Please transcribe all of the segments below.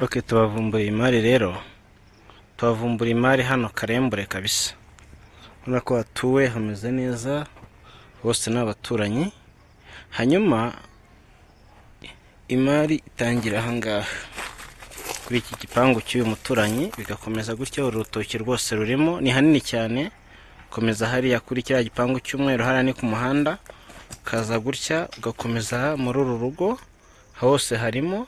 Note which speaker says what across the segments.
Speaker 1: Ok tubavumbuye imari rero, tubavumbura imari hano karembure kabisa, urabona ko hatuwe hameze neza, bose ni abaturanyi, hanyuma imari itangira aha ngaha kuri iki gipangu cy'uyu muturanyi bigakomeza gutya urutoki rwose rurimo ni hanini cyane ukomeza hariya kuri kiriya gipangu cy'umweru hariya ni ku muhanda ukaza gutya ugakomeza muri uru rugo hose harimo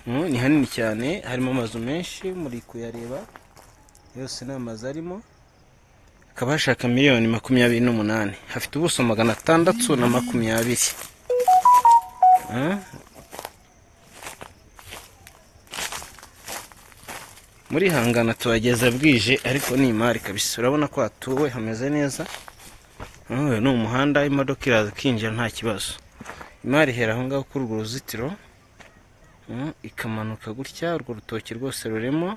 Speaker 1: Mm, ni hanini cyane harimo amazu menshi muri kuyareba yose ni amazu arimo hakaba hashaka miliyoni makumyabiri n'umunani hafite ubuso magana atandatu na makumyabiri Ah, muri hangana tuhageza bwije ariko ni imari kabisa urabona ko hatuwe hameze neza Ah, uyu ni umuhanda imodoka iraza ikinjira nta kibazo imari ihera aho ngaho kuri urwo ruzitiro Mm, ikamanuka gutya urwo rutoki rwose rurimo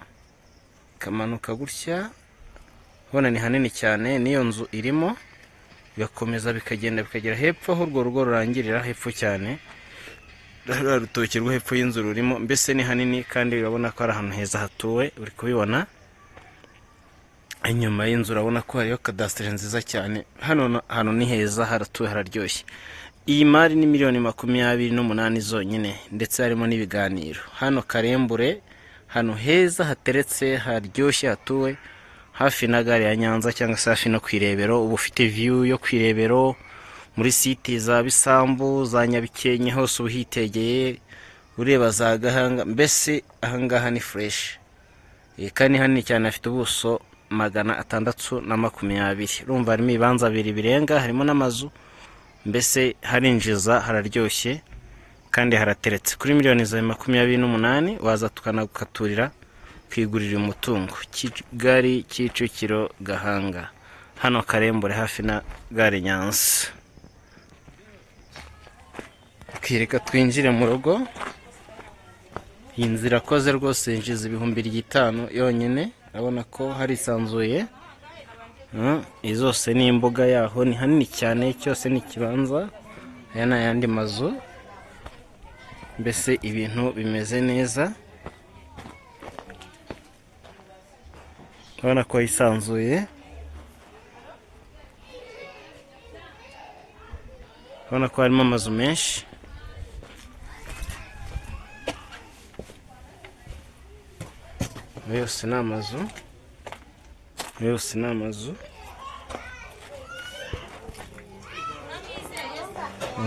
Speaker 1: ikamanuka gutya ubona ni hanini cyane n'iyo nzu irimo bigakomeza bikagenda bikagera hepfo aho urwo rugo rurangirira hepfo cyane ruriya rutoki rwo hepfo y'inzu rurimo mbese ni hanini kandi urabona ko ari ahantu heza hatuwe uri kubibona inyuma y'inzu urabona ko hariyo kadasiteri nziza cyane hano hantu ni heza haratuwe hararyoshye iyi mari ni miliyoni makumyabiri n'umunani zonyine ndetse harimo n'ibiganiro hano karembure hano heza hateretse haryoshye hatuwe hafi na gare ya nyanza cyangwa se hafi no ku irebero uba ufite viyu yo ku irebero muri siti za bisambu za nyabikenke hose uba uhitegeye ureba za gahanga mbese ahangaha ni fureshi Iyi kandi ni hanini cyane hafite ubuso magana atandatu na makumyabiri urumva harimo ibibanza bibiri birenga harimo n'amazu mbese harinjiza hararyoshye kandi harateretse kuri miliyoni zawe makumyabiri n'umunani waza tukanagukaturira kwigurira umutungo kigali kicukiro gahanga hano karembure hafi na gare nyanza twireka twinjire mu rugo iyi nzira akoze rwose yinjiza ibihumbi bitanu yonyine urabona ko harisanzuye Mm, izi zose ni imbuga yaho ni hanini cyane cyose ni ikibanza aya ni ayandi mazu mbese ibintu bimeze neza urabona ko yisanzuye urabona ko harimo amazu menshi yose ni amazu yose ni amazu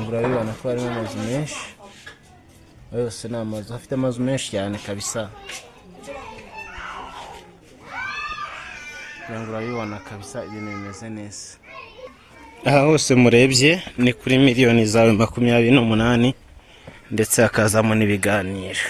Speaker 1: urabibona ko harimo amazu menshi yose ni amazu afite amazu menshi cyane kabisa Ngira ngo urabibona kabisa ibintu bimeze neza aha hose murebye ni kuri miliyoni zawe makumyabiri n'umunani ndetse hakazamo n'ibiganiro